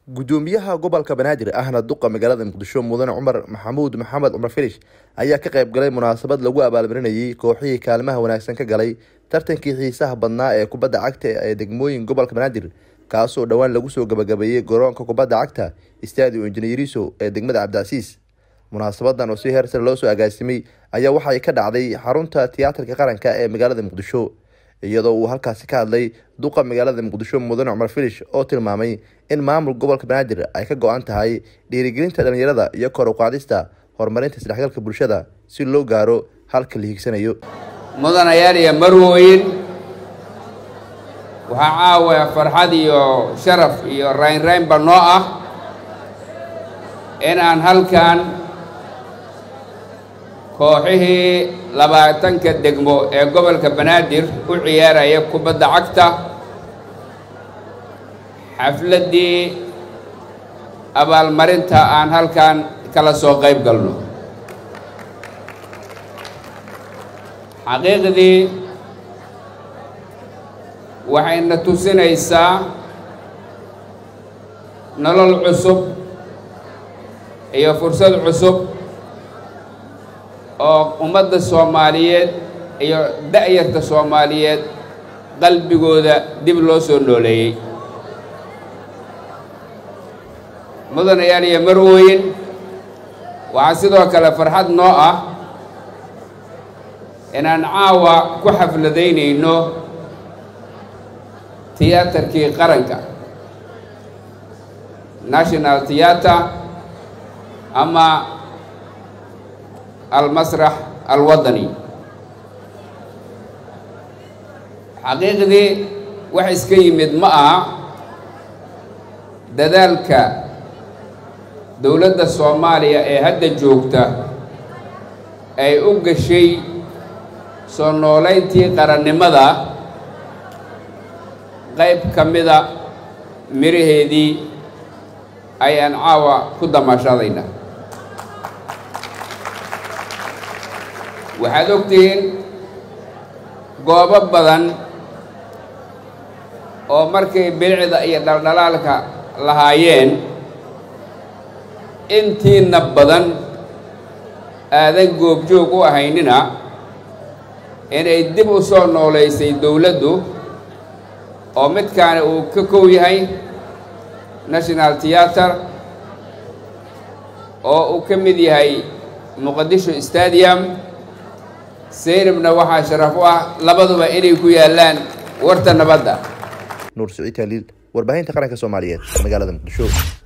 gudoomiyaha gobolka banaadir ahna duqa magaalada muqdisho mudane cumar maxamuud maxamed cumar filish ayaa ka qayb galay munaasabad lagu abaalmarinayay kooxihii kaalimaha wanaagsan ka galay tartankii xiisaha badnaa ee kubadda cagta ee degmooyin gobolka banaadir kaasoo dhowaan lagu soo gabagabeeyey garoonka kubadda cagta stadio injineeriso ee degmada cabdicasiis munaasabadan oo si heer sare loo soo agaasimay ayaa waxay ka dhacday xarunta tiyaatarka qaranka ee magaalada muqdisho iyadoo uu halkaasi ka hadlay duqa magaalada muqdisho mudane cumar filish oo tilmaamay in maamul gobolka banaadir ay ka go-an tahay dhiirigelinta dhalinyarada iyo kor u qaadista horumarinta isdhexgalka bulshada si loo gaaro halka la hiigsanayo mudanayaal iyo marwooyin waxaa caawa farxad iyo sharaf iyo raynraynba noo ah inaan halkan kooxihii labaatanka degmo ee gobolka banaadir u ciyaaraya kubadda cagta xafladdii abaalmarinta aan halkan kala soo qayb galno xaqiiqdii waxayna tusinaysaa nolol cusub iyo fursad cusub oo ummadda soomaaliyeed iyo da-yarta soomaaliyeed qalbigooda dib loo soo nooleeyey mudanayaal iyo marwooyin waxaa sidoo kale farxad noo ah inaan caawa ku xafladaynayno tiyaatarkii qaranka national theatre ama almasrax alwadani xaqiiqdii wax iska yimid ma aha dadaalka dowladda soomaaliya ee hadda joogta ay u gashay soo noolayntii qarannimada qayb ka mida miraheedii ayaan caawa ku damaashadayna waxaad ogtihiin goobo badan oo markay bilicda iyo dhaldhalaalka lahaayeen intiina badan aadan goobjoog u ahaynina inay dib u soo noolaysay dowladdu oo midkaani uu ka kow yahay national theatre oo uu ka mid yahay muqadisho stadium seynabna waxaa sharaf u ah labaduba inay ku yaallaan warta nabadda nuur siciid taaliil warbaahinta qaranka soomaaliyeed magaalada muqdisho